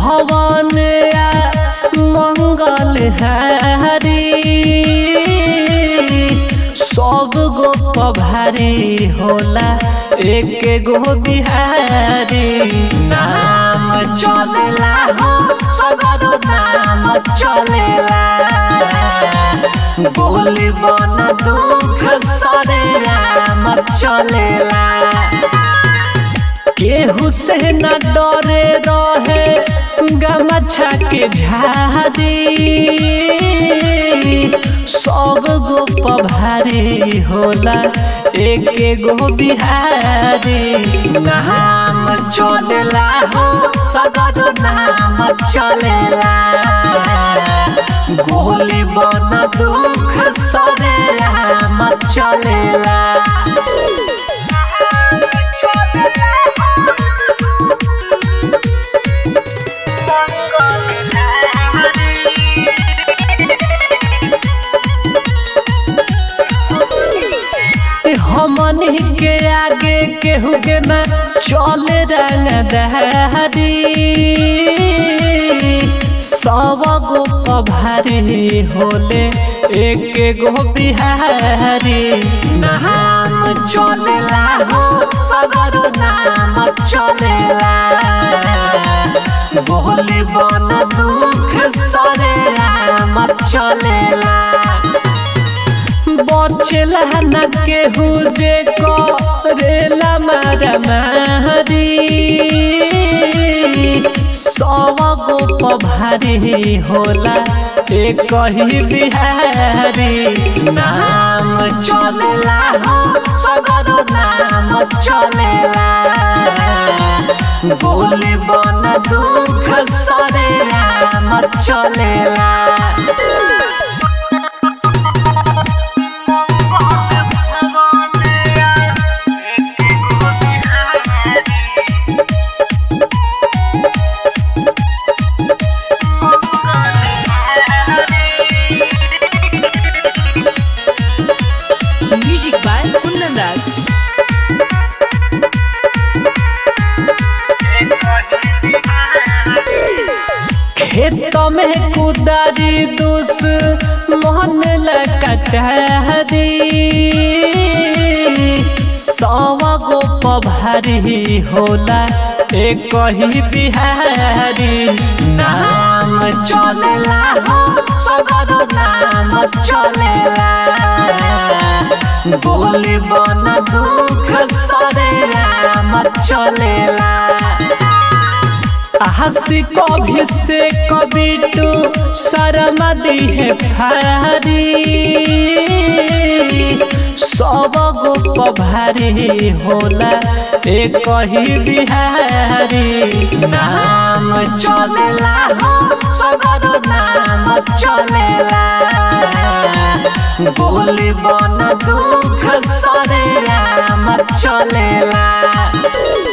भवन या मंगल हारी सब गो पभारी होला एक गो बिहारी नाम चलेला हो सगरो नाम चलेला बोली बन दुख सरे राम चलेला केहू से न डरे रहे गमछा के झारी सब गो पभारी होला एक गो बिहारी नाम चलेला हो सदर नाम चलेला गोली बन दुख सरे राम चलेला हमनी के आगे केहू के ना चले रंग दहरी सब गो पभारी होले एक गो बिहारी नाम चलेला हो सगर नाम चलेला बोली बन दुख सरे राम चलेला बचेला न केहू जे करेला मारा मारी सब गो पभारी होला एक ही बिहारी नाम चलेला हो सगर नाम चलेला बोली बन दुख सरे राम चलेला Music by Kundan Das. खेत में कुदारी दुस मोहन लकटहरी सवा गो पभारी होला एक ही बिहारी नाम चलेला हो सगर नाम चलेला बोली बन दुख सरे राम चलेला हंसी कभी से कभी टू शर्म दी है फारी सब गो पभारी होला एक ही बिहारी नाम चलेला हो सगर नाम चलेला बोली बन दुख सरे राम चलेला